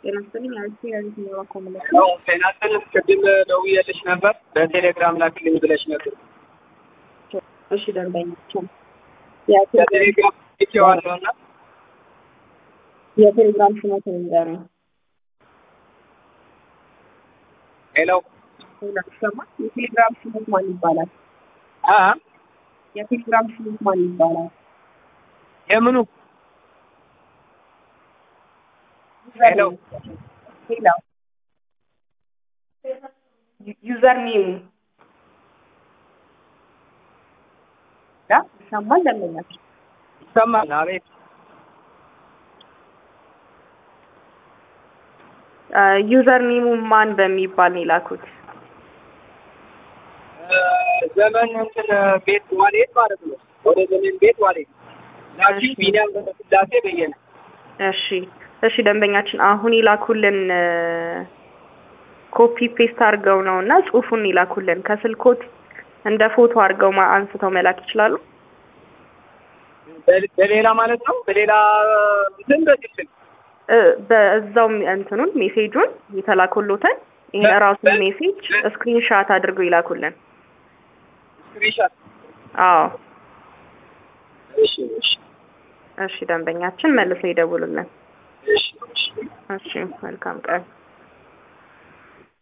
ጤና ይስጥልኝ። አሪፍ ያሉት ነው ኮምለ ነው ጤና ይስጥልኝ። ቅድም ደውዬልሽ ነበር በቴሌግራም ላክልኝ ብለሽ ነበር። እሺ ደንበኛችን በቴሌግራም ልኬዋለሁ እና የቴሌግራም ስሞት ንገሩኝ። ሄሎ ሌላ ሰማ የቴሌግራም ስሞት ማን ይባላል? አ የቴሌግራም ስሞት ማን ይባላል? የምኑ ሄሎ ሄሎ ዩዘር ኔሙ ያ ይሰማል ደንበኛችን ይሰማል? አቤት ዩዘር ኔሙ ማን በሚባል ነው የላኩት? እ ዘመን እንትን ቤት ዋሌት ማለት ነው። ወደ ዘመን ቤት ዋሌት ላኪ እሺ። ቢኒያም ስላሴ በየነ እሺ እሺ ደንበኛችን አሁን ይላኩልን ኮፒ ፔስት አድርገው ነው እና ጽሁፉን ይላኩልን ከስልኮት እንደ ፎቶ አድርገው ማ- አንስተው መላክ ይችላሉ። በ- በሌላ ማለት ነው። በሌላ እንትን በዚህ ስልክ እ በዛው እንትኑን ሜሴጁን የተላኩሎትን ይሄን በ- ራሱን በ- ሜሴጅ በ- ስክሪንሻት አድርገው ይላኩልን። ስክሪንሻት። አዎ እሺ እሺ እሺ ደንበኛችን መልሰው ይደውሉልን። እሺ እሺ እሺ መልካም ቀን።